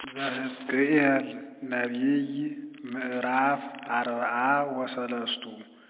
ዘሕዝቅኤል ነቢይ ምዕራፍ አርብዓ ወሰለስቱ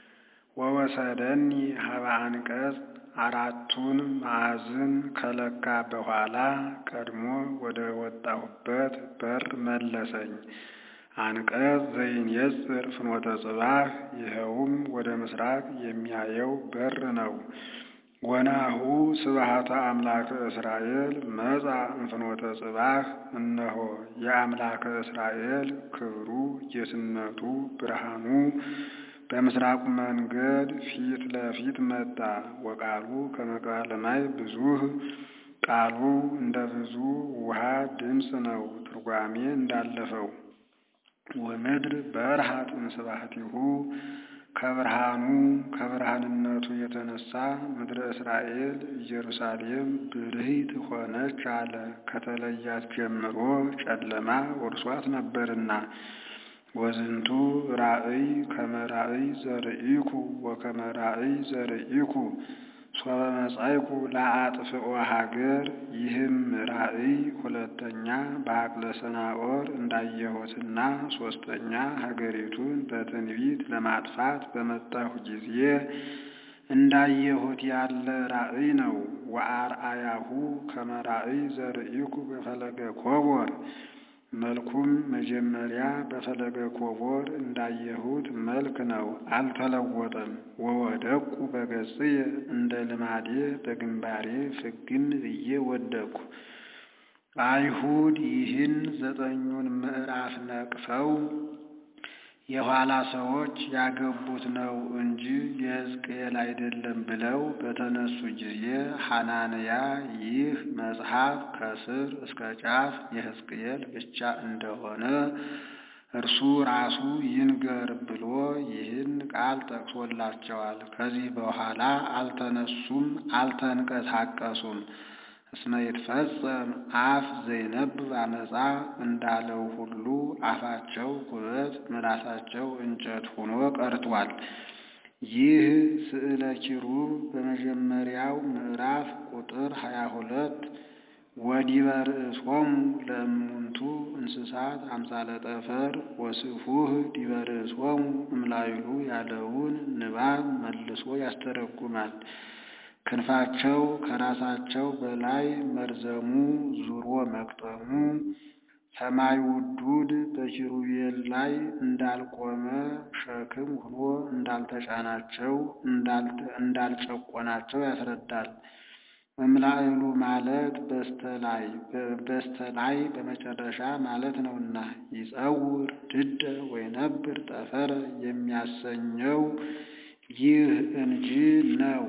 ወወሰደኒ ሀበ አንቀጽ አራቱን ማዕዝን ከለካ በኋላ ቀድሞ ወደ ወጣሁበት በር መለሰኝ። አንቀጽ ዘይንየጽር ፍኖተ ጽባሕ ይኸውም ወደ ምሥራቅ የሚያየው በር ነው። ወናሁ ስብሐተ አምላከ እስራኤል መጻ እምፍኖተ ጽባሕ እነሆ የአምላከ እስራኤል ክብሩ ጌትነቱ ብርሃኑ በምሥራቁ መንገድ ፊት ለፊት መጣ። ወቃሉ ከመ ቃለ ማይ ብዙኅ ቃሉ እንደ ብዙ ውሃ ድምፅ ነው። ትርጓሜ እንዳለፈው ወምድር በርሃት እምስብሐቲሁ ከብርሃኑ ከብርሃንነቱ የተነሳ ምድረ እስራኤል ኢየሩሳሌም ብርሂት ሆነች አለ። ከተለያት ጀምሮ ጨለማ ወርሷት ነበርና። ወዝንቱ ራእይ ከመ ራእይ ዘርኢኩ ወከመ ራእይ ዘርኢኩ ሶበ መጻይኩ ለአጥፍኦ ሀገር ይህም ራእይ ሁለተኛ በዐቅለ ሰናዖር እንዳየሁትና ሦስተኛ ሀገሪቱን በትንቢት ለማጥፋት በመጣሁ ጊዜ እንዳየሁት ያለ ራእይ ነው። ወአርአያሁ ከመ ራእይ ዘርኢኩ በፈለገ ኮቦር መልኩም መጀመሪያ በፈለገ ኮቦር እንዳየሁት መልክ ነው፣ አልተለወጠም። ወወደቅኩ በገጽየ እንደ ልማዴ በግንባሬ ፍግም ብዬ ወደቅኩ። አይሁድ ይህን ዘጠኙን ምዕራፍ ነቅፈው የኋላ ሰዎች ያገቡት ነው እንጂ የሕዝቅኤል አይደለም ብለው በተነሱ ጊዜ ሐናንያ ይህ መጽሐፍ ከስር እስከ ጫፍ የሕዝቅኤል ብቻ እንደሆነ እርሱ ራሱ ይንገር ብሎ ይህን ቃል ጠቅሶላቸዋል። ከዚህ በኋላ አልተነሱም፣ አልተንቀሳቀሱም። እስመ ይትፈጸም አፍ ዘይነብብ አመፃ እንዳለው ሁሉ አፋቸው ኩበት ምላሳቸው እንጨት ሆኖ ቀርቷል። ይህ ስዕለ ኪሩብ በመጀመሪያው ምዕራፍ ቁጥር ሀያ ሁለት ወዲበ ርእሶሙ ለእሙንቱ እንስሳት አምሳለ ጠፈር ወስፉህ ዲበ ርእሶሙ እምላይሉ ያለውን ንባብ መልሶ ያስተረጉማል። ክንፋቸው ከራሳቸው በላይ መርዘሙ ዙሮ መቅጠሙ ሰማይ ውዱድ በኪሩቤል ላይ እንዳልቆመ ሸክም ሆኖ እንዳልተጫናቸው እንዳልጨቆናቸው ያስረዳል። እምላዕሉ ማለት በስተላይ በስተላይ በመጨረሻ ማለት ነውና ይጸውር ድደ ወይነብር ጠፈረ የሚያሰኘው ይህ እንጂ ነው።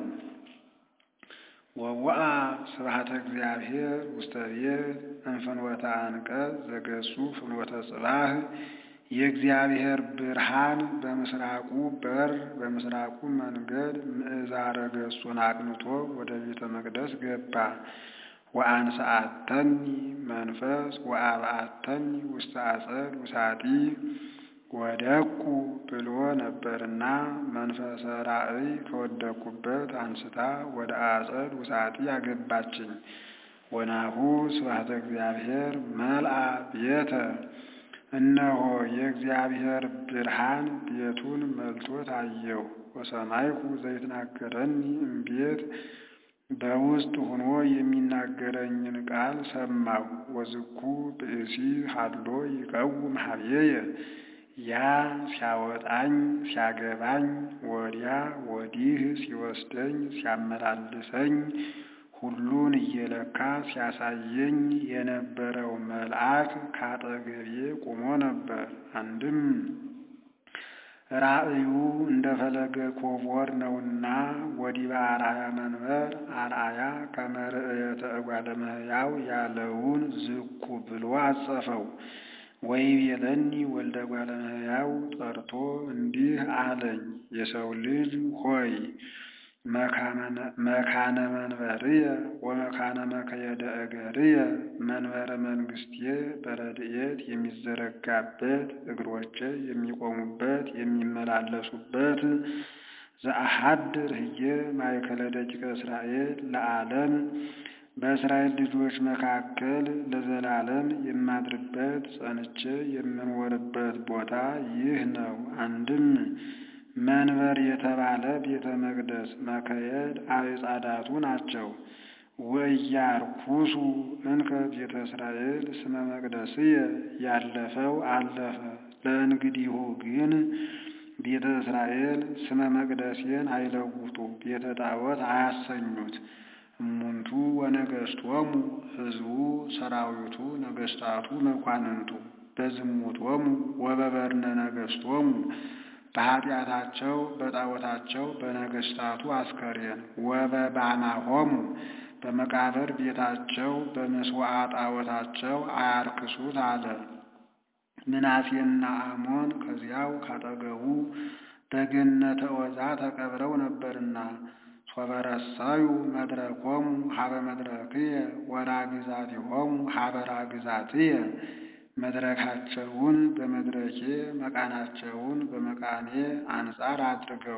ወወአ ስብሐተ እግዚአብሔር ውስተ ቤት እምፍኖተ አንቀጽ ዘገጹ ፍኖተ ጽባሕ የእግዚአብሔር ብርሃን በምስራቁ በር በምስራቁ መንገድ ምዕዛረ ገጹን አቅንቶ ወደ ቤተ መቅደስ ገባ። ወአንሰአተኒ መንፈስ ወአብአተኒ ውስተ አጸድ ውሳጢ ወደቁ ብሎ ነበርና መንፈሰ ራእይ ከወደቁበት አንስታ ወደ አጸድ ውሳጢ አገባችኝ። ወናሁ ስብሐተ እግዚአብሔር መልአ ቤተ እነሆ የእግዚአብሔር ብርሃን ቤቱን መልቶት አየሁ። ወሰማይኩ ዘይትናገረኒ እምቤት በውስጥ ሆኖ የሚናገረኝን ቃል ሰማሁ። ወዝኩ ብእሲ ሀሎ ይቀውም ሀብዬየ ያ ሲያወጣኝ ሲያገባኝ ወዲያ ወዲህ ሲወስደኝ ሲያመላልሰኝ ሁሉን እየለካ ሲያሳየኝ የነበረው መልአክ ካጠገቤ ቆሞ ነበር። አንድም ራእዩ እንደ ፈለገ ኮቦር ነውና ወዲበ አርአያ መንበር አርአያ ከመ ርእየተ እጓለ እመሕያው ያለውን ዝኩ ብሎ አጸፈው። ወይቤለኒ ወልደ እጓለ እመሕያው ጠርቶ እንዲህ አለኝ፣ የሰው ልጅ ሆይ መካነ መንበርየ ወመካነ መከየደ እገርየ መንበረ መንግሥቴ በረድኤት የሚዘረጋበት እግሮቼ የሚቆሙበት የሚመላለሱበት ዘአሐድር ህዬ ማእከለ ደቂቀ እስራኤል ለዓለም በእስራኤል ልጆች መካከል ለዘላለም የማድርበት ጸንቼ የምኖርበት ቦታ ይህ ነው። አንድም መንበር የተባለ ቤተ መቅደስ መከየድ አዕጻዳቱ ናቸው። ወኢያርኩሱ እንከ ቤተ እስራኤል ስመ መቅደስየ ያለፈው አለፈ። ለእንግዲሁ ግን ቤተ እስራኤል ስመ መቅደሴን አይለውጡ፣ ቤተ ጣዖት አያሰኙት። እሙንቱ ወነገሥቶሙ ሕዝቡ ሰራዊቱ ነገሥታቱ መኳንንቱ በዝሙቶሙ ወበበርነ ነገሥቶሙ በኃጢአታቸው በጣዖታቸው በነገሥታቱ አስከሬን ወበባማሆሙ በመቃብር ቤታቸው በመስዋዕ ጣዖታቸው አያርክሱት አለ። ምናሴና አሞን ከዚያው ካጠገቡ በገነተ ዖዛ ተቀብረው ነበርና ሶበረሳዩ መድረኮሙ ሀበ መድረክየ ወራግዛቲሆሙ ሀበ ራግዛትየ መድረካቸውን በመድረኬ መቃናቸውን በመቃኔ አንጻር አድርገው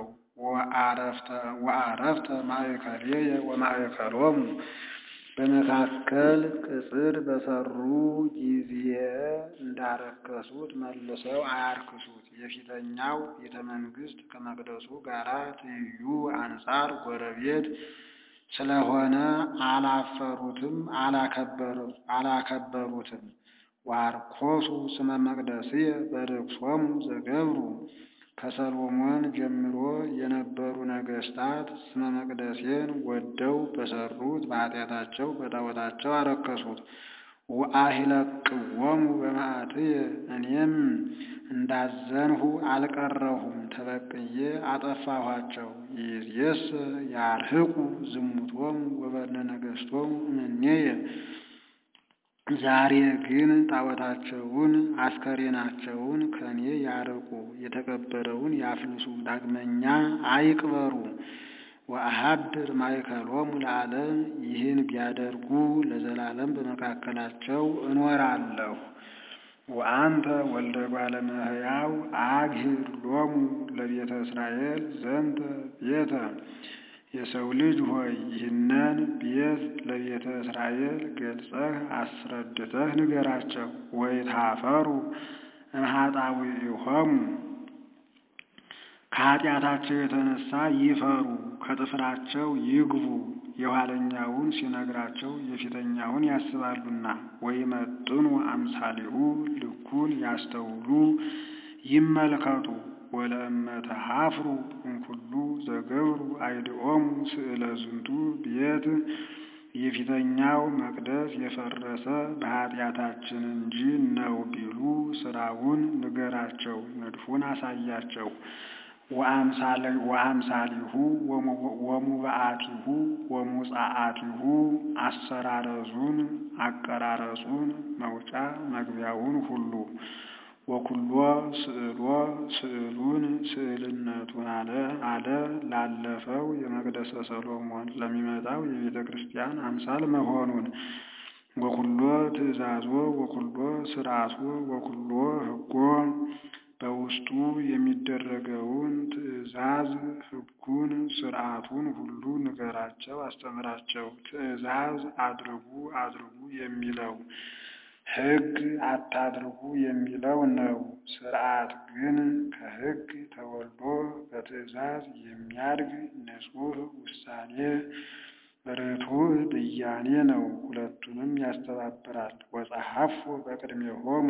ወአረፍተ ማእከልየ ወማእከሎሙ በመካከል ቅጽር በሰሩ ጊዜ እንዳረከሱት መልሰው አያርክሱት። የፊተኛው ቤተ መንግሥት ከመቅደሱ ጋር ትይዩ አንጻር ጎረቤት ስለሆነ አላፈሩትም፣ አላከበሩትም። ዋርኮሱ ስመ መቅደስየ በርክሶሙ ዘገብሩ ከሰሎሞን ጀምሮ የነበሩ ነገሥታት ስመ መቅደሴን ወደው በሰሩት በኃጢአታቸው በጣዖታቸው አረከሱት። ወአሂለቅዎሙ በመዓትየ እኔም እንዳዘንሁ አልቀረሁም፣ ተበቅዬ አጠፋኋቸው። ይእዜሰ ያርህቁ ዝሙቶሙ ወበርነ ነገሥቶሙ እምኔየ ዛሬ ግን ጣዖታቸውን አስከሬናቸውን ከኔ ያርቁ፣ የተቀበረውን ያፍልሱ፣ ዳግመኛ አይቅበሩ። ወአሃድር ማእከሎሙ ለዓለም ይህን ቢያደርጉ ለዘላለም በመካከላቸው እኖራለሁ። ወአንተ ወልደ እጓለ እመሕያው አግሂር ሎሙ ለቤተ እስራኤል ዘንተ ቤተ የሰው ልጅ ሆይ ይህንን ቤት ለቤተ እስራኤል ገልጸህ አስረድተህ ንገራቸው። ወይታፈሩ እምኃጣውኢሆሙ ከኃጢአታቸው የተነሳ ይፈሩ፣ ከጥፍራቸው ይግቡ። የኋለኛውን ሲነግራቸው የፊተኛውን ያስባሉና። ወይመጥኑ አምሳሊሁ ልኩን ያስተውሉ ይመልከቱ። ወለእመተ ሀፍሩ እምኩሉ ዘገብሩ አይድኦሙ ስእለ ዝንቱ ቤት የፊተኛው መቅደስ የፈረሰ በኃጢአታችን እንጂ ነው ቢሉ ስራውን ንገራቸው፣ ንድፉን አሳያቸው። ወአምሳሊሁ ወሙባአቲሁ ወሙጻአቲሁ አሰራረዙን፣ አቀራረጹን፣ መውጫ መግቢያውን ሁሉ ወኩሎ ስዕሎ ስዕሉን ስዕልነቱን አለ አለ ላለፈው የመቅደሰ ሰሎሞን ለሚመጣው የቤተ ክርስቲያን አምሳል መሆኑን ወኩሎ ትእዛዞ ወኩሎ ስርዓቶ ወኩሎ ሕጎ በውስጡ የሚደረገውን ትእዛዝ ሕጉን ስርዓቱን ሁሉ ንገራቸው፣ አስተምራቸው። ትእዛዝ አድርጉ አድርጉ የሚለው ሕግ አታድርጉ የሚለው ነው። ስርዓት ግን ከሕግ ተወልዶ በትእዛዝ የሚያድግ ንጹሕ ውሳኔ ርቱዕ ብያኔ ነው። ሁለቱንም ያስተባብራል። ወጸሐፎ በቅድሜሆሙ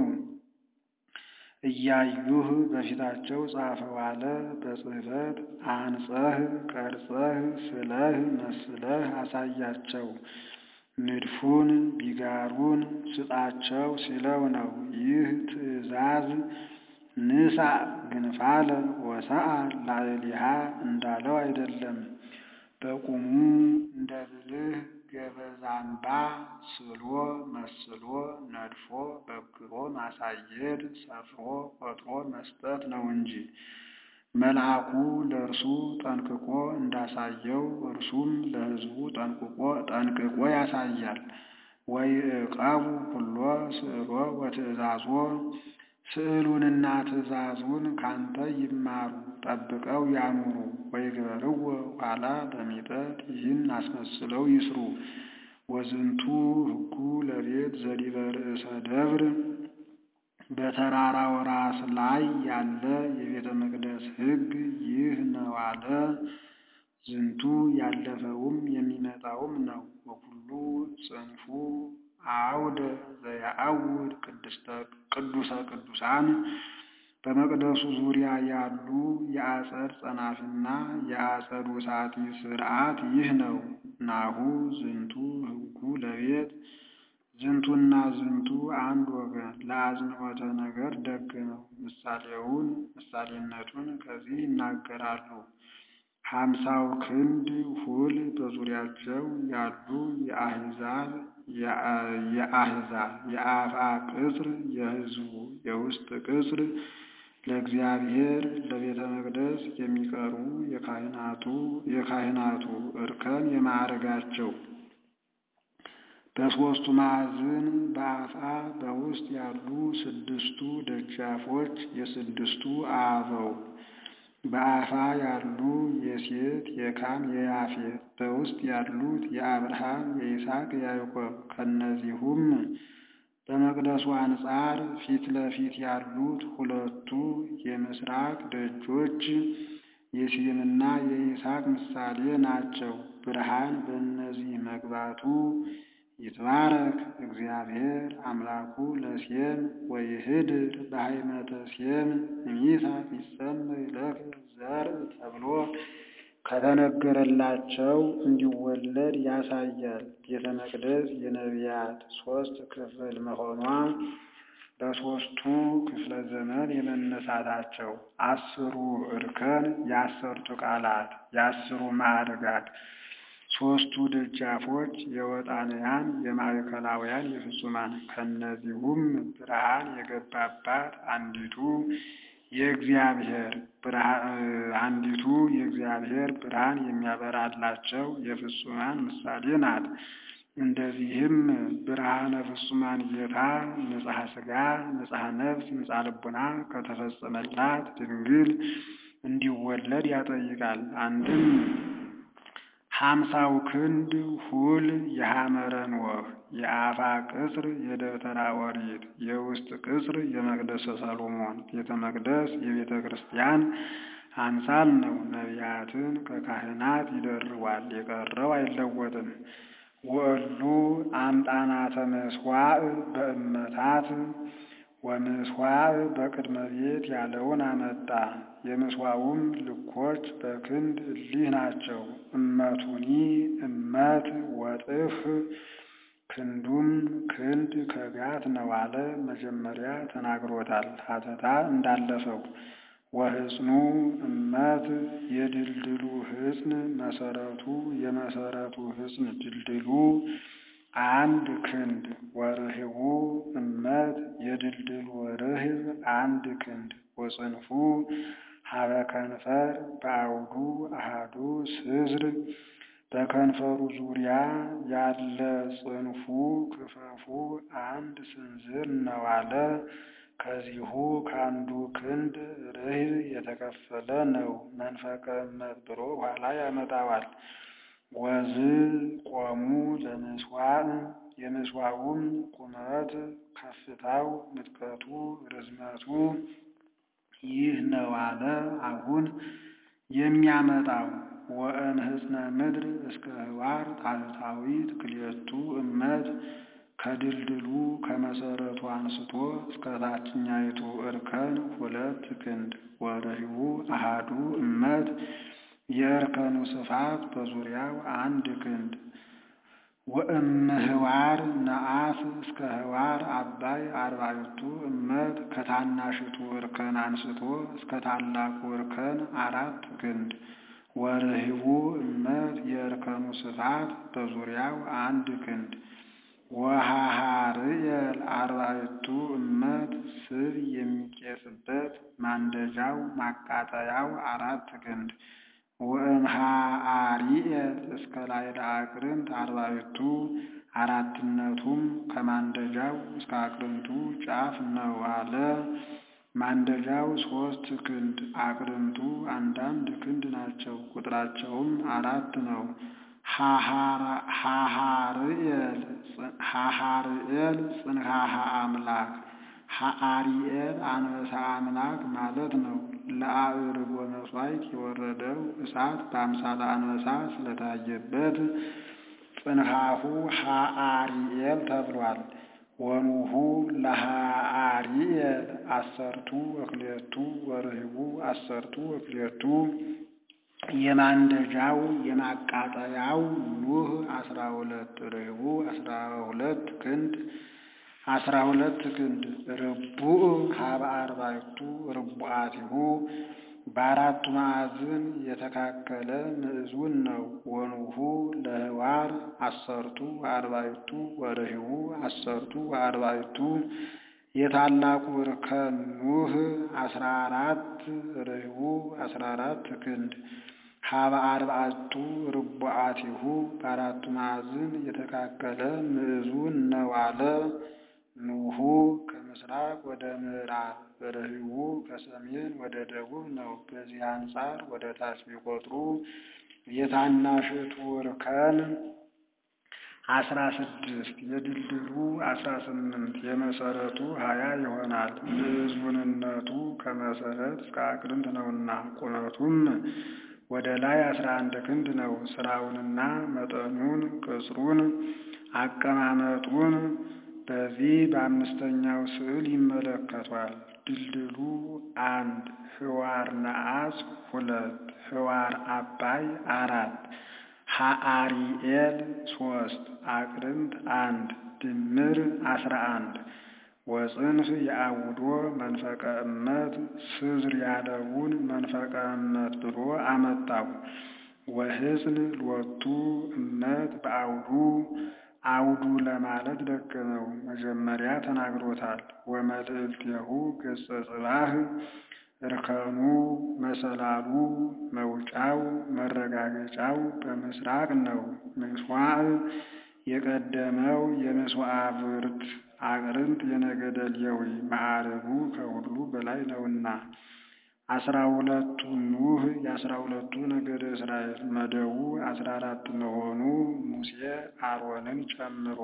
እያዩህ በፊታቸው ጻፈው አለ። በጽሕፈት አንጸህ ቀርጸህ ስለህ መስለህ አሳያቸው። ንድፉን ቢጋሩን ስጣቸው ሲለው ነው። ይህ ትእዛዝ ንሳ ግንፋለ ወሰአ ላዕሊሃ እንዳለው አይደለም። በቁሙ እንደ ብልህ ገበዛምባ ስሎ መስሎ ነድፎ በግሮ ማሳየት ሰፍሮ ቆጥሮ መስጠት ነው እንጂ መልአኩ ለእርሱ ጠንቅቆ እንዳሳየው እርሱም ለሕዝቡ ጠንቅቆ ጠንቅቆ ያሳያል። ወይዕቀቡ ኩሎ ስዕሎ ወትእዛዞ ስዕሉንና ትእዛዙን ካንተ ይማሩ ጠብቀው ያኑሩ። ወይግበርዎ ኋላ በሚጠት ይህን አስመስለው ይስሩ። ወዝንቱ ሕጉ ለቤት ዘዲበ ርእሰ ደብር በተራራው ራስ ላይ ያለ የቤተ መቅደስ ሕግ ይህ ነው አለ። ዝንቱ ያለፈውም የሚመጣውም ነው። ወኩሉ ጽንፉ አውደ ዘያአውድ ቅዱሰ ቅዱሳን በመቅደሱ ዙሪያ ያሉ የአጸድ ጸናፍና የአጸድ ውሳጢ ሥርዓት ይህ ነው። ናሁ ዝንቱ ሕጉ ለቤት ዝንቱና ዝንቱ አንድ ወገን ለአጽንዖተ ነገር ደገመው። ምሳሌውን ምሳሌነቱን ከዚህ ይናገራሉ። ሀምሳው ክንድ ሁል በዙሪያቸው ያሉ የአሕዛብ የአሕዛብ የአፍአ ቅጽር የሕዝቡ የውስጥ ቅጽር ለእግዚአብሔር ለቤተ መቅደስ የሚቀርቡ የካህናቱ የካህናቱ እርከን የማዕረጋቸው በሦስቱ ማዕዝን በአፍአ በውስጥ ያሉ ስድስቱ ደጃፎች የስድስቱ አበው በአፋ ያሉ የሴት የካም የያፌት በውስጥ ያሉት የአብርሃም የይስሐቅ የያዕቆብ ከእነዚሁም በመቅደሱ አንጻር ፊት ለፊት ያሉት ሁለቱ የምስራቅ ደጆች የሴምና የይስሐቅ ምሳሌ ናቸው። ብርሃን በእነዚህ መግባቱ ይትባረክ እግዚአብሔር አምላኩ ለሴም ወይህድር በሃይመተ ሴም እምይእዜሰ ይሰመይ ለከ ዘርእ ተብሎ ከተነገረላቸው እንዲወለድ ያሳያል። ቤተ መቅደስ የነቢያት ሦስት ክፍል መሆኗ በሦስቱ ክፍለ ዘመን የመነሳታቸው አስሩ እርከን የአሰርቱ ቃላት የአስሩ ማዕርጋት ሦስቱ ደጃፎች የወጣንያን የማዕከላውያን የፍጹማን ከእነዚሁም ብርሃን የገባባት አንዲቱ የእግዚአብሔር አንዲቱ የእግዚአብሔር ብርሃን የሚያበራላቸው የፍጹማን ምሳሌ ናት። እንደዚህም ብርሃነ ፍጹማን ጌታ ንጽሐ ሥጋ ንጽሐ ነፍስ ንጽሐ ልቡና ከተፈጸመላት ድንግል እንዲወለድ ያጠይቃል። አንድም ሀምሳው ክንድ ሁል የሐመረ ኖህ የአፋ ቅጽር የደብተራ ኦሪት የውስጥ ቅጽር የመቅደሰ ሰሎሞን ቤተ መቅደስ የቤተ ክርስቲያን አምሳል ነው። ነቢያትን ከካህናት ይደርባል፣ የቀረው አይለወጥም። ወእሉ አምጣናተ ምስዋዕ በእመታት ወምስዋዕ በቅድመ ቤት ያለውን አመጣ። የምስዋዑም ልኮች በክንድ እሊህ ናቸው። እመቱኒ እመት ወጥፍ ክንዱም ክንድ ከጋት ነው አለ። መጀመሪያ ተናግሮታል ሀተታ እንዳለፈው ወሕፅኑ እመት የድልድሉ ሕፅን መሰረቱ የመሰረቱ ሕፅን ድልድሉ አንድ ክንድ ወርህቡ እመት የድልድሉ ርህብ አንድ ክንድ ወጽንፉ ሀበ ከንፈር በአውዱ አሃዱ ስዝር በከንፈሩ ዙሪያ ያለ ጽንፉ ክፈፉ አንድ ስንዝር ነው አለ። ከዚሁ ከአንዱ ክንድ ርህብ የተከፈለ ነው። መንፈቀ እመት ብሎ ኋላ ያመጣዋል። ወዝ ቆሙ ለምስዋዕ የምስዋዑም ቁመት ከፍታው፣ ምጥቀቱ፣ ርዝመቱ ይህ ነው አለ። አሁን የሚያመጣው ወእምሕፅነ ምድር እስከ ህዋር ታሕታዊት ክልኤቱ እመት ከድልድሉ ከመሰረቱ አንስቶ እስከ ታችኛይቱ እርከን ሁለት ክንድ ወርህቡ አሃዱ እመት የእርከኑ ስፋት በዙሪያው አንድ ክንድ ወእምህዋር ነአፍ እስከ ህዋር አባይ አርባዕቱ እመት ከታናሽቱ እርከን አንስቶ እስከ ታላቁ እርከን አራት ክንድ ወርህቡ እመት የእርከኑ ስፋት በዙሪያው አንድ ክንድ ወሃሃርየል አርባዕቱ እመት ስብ የሚቄስበት ማንደጃው ማቃጠያው አራት ክንድ ወእምሃአሪኤል እስከ ላዕለ አቅርንት አርባዕቱ አራትነቱም ከማንደጃው እስከ አቅርንቱ ጫፍ ነው አለ። ማንደጃው ሦስት ክንድ አቅርንቱ አንዳንድ ክንድ ናቸው። ቁጥራቸውም አራት ነው። ሐሃርኤል ሐሃርኤል ጽንሐሃ አምላክ ሐአሪኤል አንበሳ አምላክ ማለት ነው። ለአዕርጎ መሥዋዕት የወረደው እሳት በአምሳለ አንበሳ ስለታየበት ጽንሐሁ ሐአሪኤል ተብሏል። ወኑሁ ለሐአሪኤል አሰርቱ ወክልኤቱ ወርህቡ አሰርቱ ወክልኤቱ የማንደጃው የማቃጠያው ኑህ አስራ ሁለት ርህቡ አስራ ሁለት ክንድ አስራ ሁለት ክንድ ርቡዕ ሀበ አርባዕቱ ርቡዓቲሁ በአራቱ ማዕዝን የተካከለ ምዕዙን ነው። ወኑሁ ለህዋር አሰርቱ ወአርባዕቱ ወርህቡ አሰርቱ ወአርባዕቱ የታላቁ እርከን ኑህ አስራ አራት ርህቡ አስራ አራት ክንድ ሀበ አርባዕቱ ርቡዓቲሁ በአራቱ ማዕዝን የተካከለ ምዕዙን ነው አለ። ኑሁ ከምስራቅ ወደ ምዕራብ ርህቡ ከሰሜን ወደ ደቡብ ነው። በዚህ አንጻር ወደ ታች ቢቆጥሩ የታናሽቱ እርከን አስራ ስድስት የድልድሉ አስራ ስምንት የመሰረቱ ሀያ ይሆናል። ምዕዙንነቱ ከመሰረት እስከ አቅርንት ነውና ቁመቱም ወደ ላይ አስራ አንድ ክንድ ነው። ስራውንና መጠኑን ቅጽሩን አቀማመጡን በዚህ በአምስተኛው ስዕል ይመለከቷል። ድልድሉ አንድ፣ ህዋር ነአስ ሁለት፣ ህዋር አባይ አራት፣ ሐአሪኤል ሶስት፣ አቅርንት አንድ ድምር አስራ አንድ ወጽንፍ የአውዶ መንፈቀ እመት ስዝር ያለውን መንፈቀ እመት ብሎ አመጣው። ወሕፅን ሎቱ እመት በአውዱ አውዱ ለማለት ደገመው። መጀመሪያ ተናግሮታል። ወመልዕልቴሁ ገጸ ጽባህ እርከኑ መሰላሉ መውጫው መረጋገጫው በምስራቅ ነው። ምስዋዕ የቀደመው የመስዋዕብርት አቅርንት የነገደ ሌዊ ማዕረጉ ከሁሉ በላይ ነውና አስራ ሁለቱ ኑህ የአስራ ሁለቱ ነገደ እስራኤል መደቡ አስራ አራት መሆኑ ሙሴ አሮንን ጨምሮ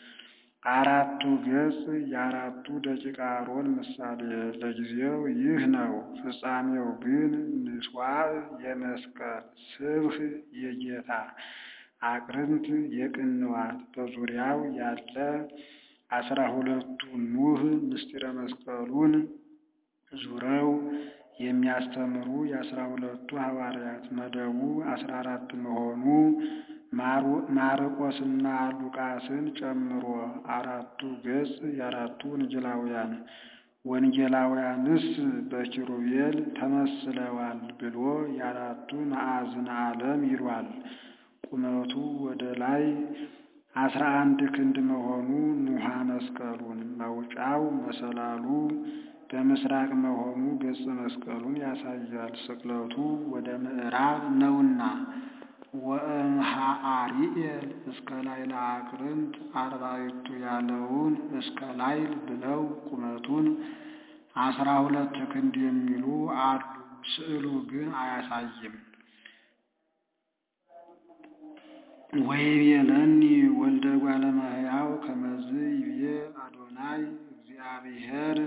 አራቱ ገጽ የአራቱ ደቂቀ አሮን ምሳሌ ለጊዜው ይህ ነው። ፍጻሜው ግን ምስዋዕ የመስቀል ስብህ የጌታ አቅርንት የቅንዋት በዙሪያው ያለ አስራ ሁለቱ ኑህ ምስጢረ መስቀሉን ዙረው የሚያስተምሩ የአስራ ሁለቱ ሐዋርያት መደቡ አስራ አራት መሆኑ ማርቆስና ሉቃስን ጨምሮ አራቱ ገጽ የአራቱ ወንጌላውያን ወንጌላውያንስ በኪሩቤል ተመስለዋል ብሎ የአራቱ ማዕዝነ ዓለም ይሏል። ቁመቱ ወደ ላይ አስራ አንድ ክንድ መሆኑ ኑሃ መስቀሉን መውጫው መሰላሉ በምስራቅ መሆኑ ገጽ መስቀሉን ያሳያል። ስቅለቱ ወደ ምዕራብ ነውና ወእምሃአሪኤል እስከ ላይለ አቅርንት አርባዕቱ ያለውን እስከ ላይል ብለው ቁመቱን አስራ ሁለት ክንድ የሚሉ አሉ። ስዕሉ ግን አያሳይም። ወይቤለኒ ወልደ እጓለ እመሕያው ከመዝ ይቤ አዶናይ እግዚአብሔር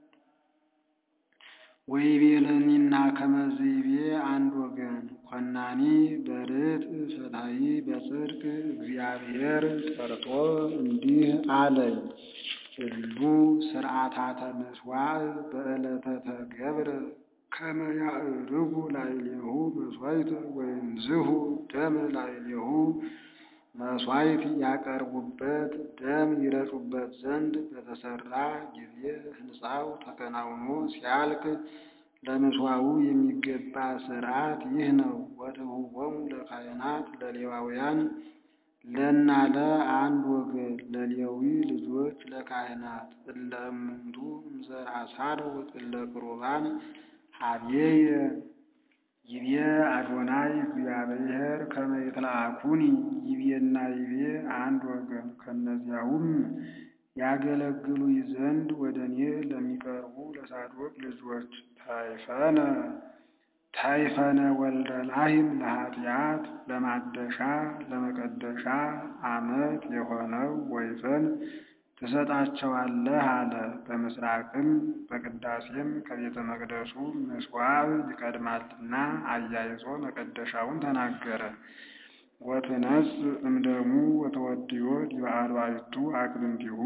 ወይቤለኒና ከመዝ ይቤ አንድ ወገን ኮናኒ በርት ፈታሒ በጽድቅ እግዚአብሔር ጠርቶ እንዲህ አለኝ እሉ ስርዓታተ ምስዋዕ በዕለተ ተገብረ ከመ ያዕርጉ ላዕሌሁ መሥዋዕት ወይንዝሁ ደም ላዕሌሁ መሥዋዕት ያቀርቡበት ደም ይረጩበት ዘንድ በተሰራ ጊዜ ሕንፃው ተከናውኖ ሲያልቅ ለምስዋዑ የሚገባ ሥርዓት ይህ ነው። ወትሁቦሙ ለካህናት ለሌዋውያን ለናለ አንድ ወገን ለሌዊ ልጆች ለካህናት እለ እሙንቱ እምዘርአ ሳዶቅ እለ ቁርባን ሀቤየ ይቤ አዶናይ እግዚአብሔር ከመ ይትለአኩኒ ይቤና ይቤ አንድ ወገን ከእነዚያውም ያገለግሉኝ ዘንድ ወደ እኔ ለሚቀርቡ ለሳዶቅ ልጆች ታይፈነ ታይፈነ ወልደ ላህም ለኃጢአት ለማደሻ ለመቀደሻ ዓመት የሆነው ወይፈን ትሰጣቸዋለህ አለ። በምስራቅም በቅዳሴም ከቤተ መቅደሱ ምጽዋዕ ይቀድማልና አያይዞ መቀደሻውን ተናገረ። ወትነስ እምደሙ ወተወድዮ ዲበ አርባዕቱ አቅርንቲሁ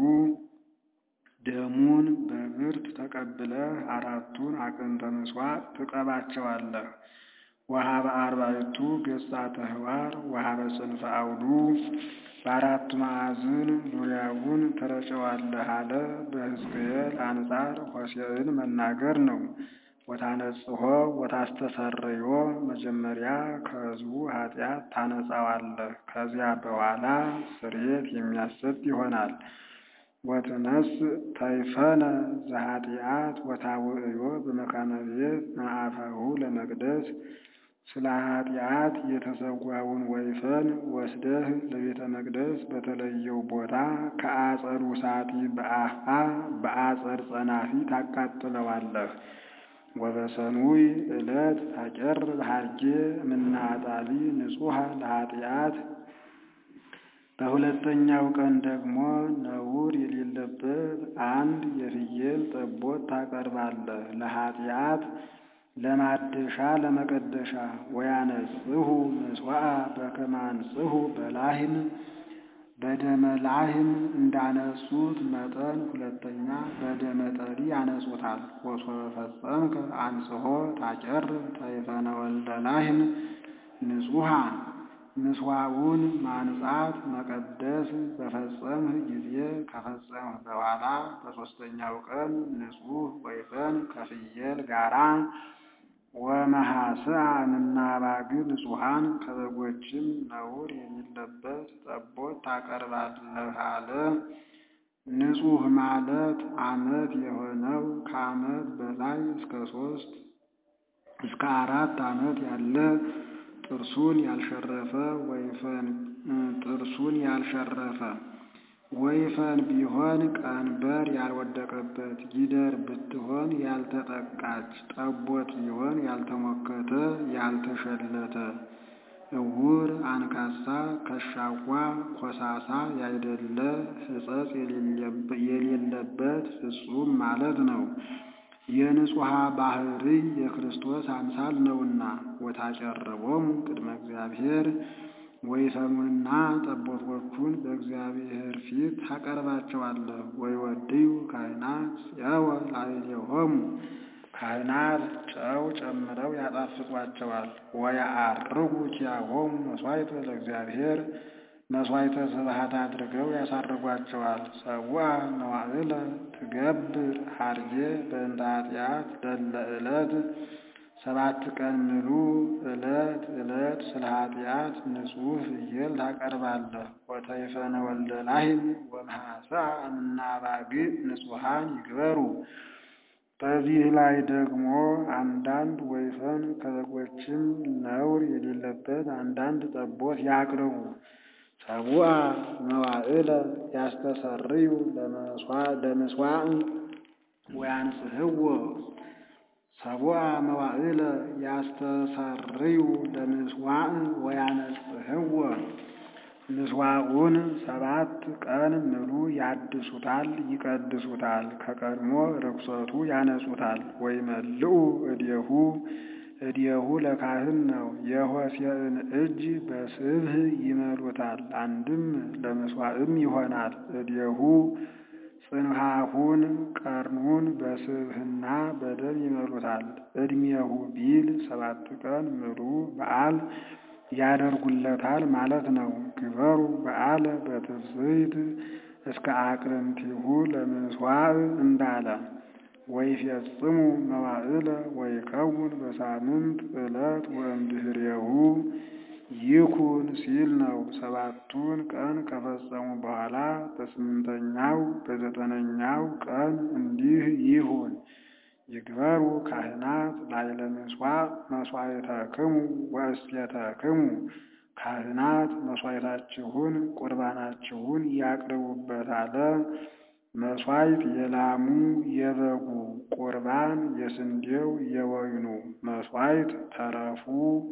ደሙን በብርት ተቀብለህ አራቱን አቅንተ ምጽዋዕ ትቀባቸዋለህ። ወሀበ አርባዕቱ ገጻተ ኅዋር ወሀበ ጽንፈ አውዱ በአራቱ ማዕዝን ዙሪያውን ትረጨዋለህ አለ። በሕዝቅኤል አንጻር ሆሴዕን መናገር ነው። ወታነጽሖ ወታስተሰርዮ መጀመሪያ ከሕዝቡ ኃጢአት ታነጻዋለህ፣ ከዚያ በኋላ ስርየት የሚያሰጥ ይሆናል። ወትነስ ተይፈነ ዘኃጢአት ወታውዕዮ በመካነ ቤት መአፈሁ ለመቅደስ ስለ ኃጢአት የተሰዋውን ወይፈን ወስደህ ለቤተ መቅደስ በተለየው ቦታ ከአጸዱ ሳቲ በአፋ በአጸድ ጸናፊ ታቃጥለዋለህ። ወበሰኑይ ዕለት ታቄርብ ሀርጌ እምናጣሊ ንጹሐ ለኃጢአት በሁለተኛው ቀን ደግሞ ነውር የሌለበት አንድ የፍየል ጠቦት ታቀርባለህ ለኃጢአት ለማደሻ ለመቀደሻ። ወያነጽሁ ምጽዋዕ በከመ አንጽሁ በላህም በደመ ላህም እንዳነጹት መጠን ሁለተኛ በደመ ጠሪ ያነጹታል። ወሶበ ፈጸምከ አንጽሖ ታቄርብ ተይፈነ ወልደ ላህም ንጹሐ ምጽዋዕውን ማንጻት መቀደስ በፈጸምህ ጊዜ ከፈጸምህ በኋላ በሦስተኛው ቀን ንጹሕ ወይፈን ከፍየል ጋራ ወመሐስአ እምናባግ ንጹሐን ከበጎችም ነውር የሌለበት ጠቦት ታቀርባለህ አለ። ንጹሕ ማለት ዓመት የሆነው ከዓመት በላይ እስከ ሦስት እስከ አራት ዓመት ያለ ጥርሱን ያልሸረፈ ወይፈን ጥርሱን ያልሸረፈ ወይፈን ቢሆን ቀንበር ያልወደቀበት፣ ጊደር ብትሆን ያልተጠቃች፣ ጠቦት ቢሆን ያልተሞከተ ያልተሸለተ፣ እውር፣ አንካሳ፣ ከሻዋ፣ ኮሳሳ ያይደለ ሕጸጽ የሌለበት ፍጹም ማለት ነው። የንጹሐ ባሕርይ የክርስቶስ አምሳል ነውና። ወታጨረቦሙ ቅድመ እግዚአብሔር ወይፈኑንና ጠቦቶቹን በእግዚአብሔር ፊት ታቀርባቸዋለህ። ወይወድዩ ካህናት ጽየወ ላዕሌሆሙ ካህናት ጨው ጨምረው ያጣፍጧቸዋል። ወያዐርጉ ኪያሆሙ መሥዋዕተ ለእግዚአብሔር መሥዋዕተ ስብሐት አድርገው ያሳርጓቸዋል። ሰውአ መዋዕለ ትገብር ሀርጌ በእንተ ኃጢአት ደለ ዕለት ሰባት ቀን ምሉ ዕለት ዕለት ስለ ኃጢአት ንጹሕ ፍየል ታቀርባለህ። ወተይፈነ ወልደ ላህም ወመሐስአ እምናባግዕ ንጹሐን ይግበሩ። በዚህ ላይ ደግሞ አንዳንድ ወይፈን ከበጎችም ነውር የሌለበት አንዳንድ ጠቦት ያቅርቡ። ሰቡአ መዋዕለ ያስተሰርዩ ለምስዋዕ ወያንጽሕዎ ሰቡአ መዋዕለ ያስተሰርዩ ለምስዋዕ ወያነጽሕዎ ምስዋዑን ሰባት ቀን ምሉ ያድሱታል፣ ይቀድሱታል፣ ከቀድሞ ርኩሰቱ ያነጹታል። ወይመልኡ እዴሁ እዴሁ ለካህን ነው። የሆሴዕን እጅ በስብህ ይመሉታል፣ አንድም ለምስዋዕም ይሆናል። እዴሁ ጽንሐሁን ቀርኑን በስብህና በደም ይመሉታል። ዕድሜሁ ቢል ሰባት ቀን ምሉ በዓል ያደርጉለታል ማለት ነው። ግበሩ በዓለ በትፍስሕት እስከ አቅርንቲሁ ለምስዋዕ እንዳለ ወይፌጽሙ መዋዕለ ወይከውን በሳምንት ዕለት ወእምድኅሬሁ ይኩን ሲል ነው። ሰባቱን ቀን ከፈጸሙ በኋላ በስምንተኛው በዘጠነኛው ቀን እንዲህ ይሁን። ይግበሩ ካህናት ላዕለ ምሥዋዕ መሥዋዕተክሙ ወእሴተክሙ ካህናት መሥዋዕታችሁን ቁርባናችሁን ያቅርቡበት አለ። መሥዋዕት የላሙ የበጉ ቁርባን የስንዴው የወይኑ መሥዋዕት ተረፉ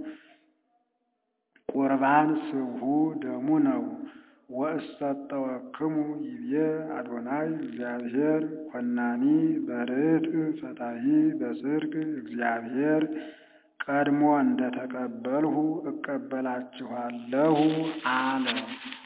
ቁርባን ስብሑ ደሙ ነው። ወእሰጠወክሙ ይቤ አዶናይ እግዚአብሔር ኮናኒ በርትዕ ፈታሒ በጽድቅ እግዚአብሔር ቀድሞ እንደተቀበልሁ እቀበላችኋለሁ አለ።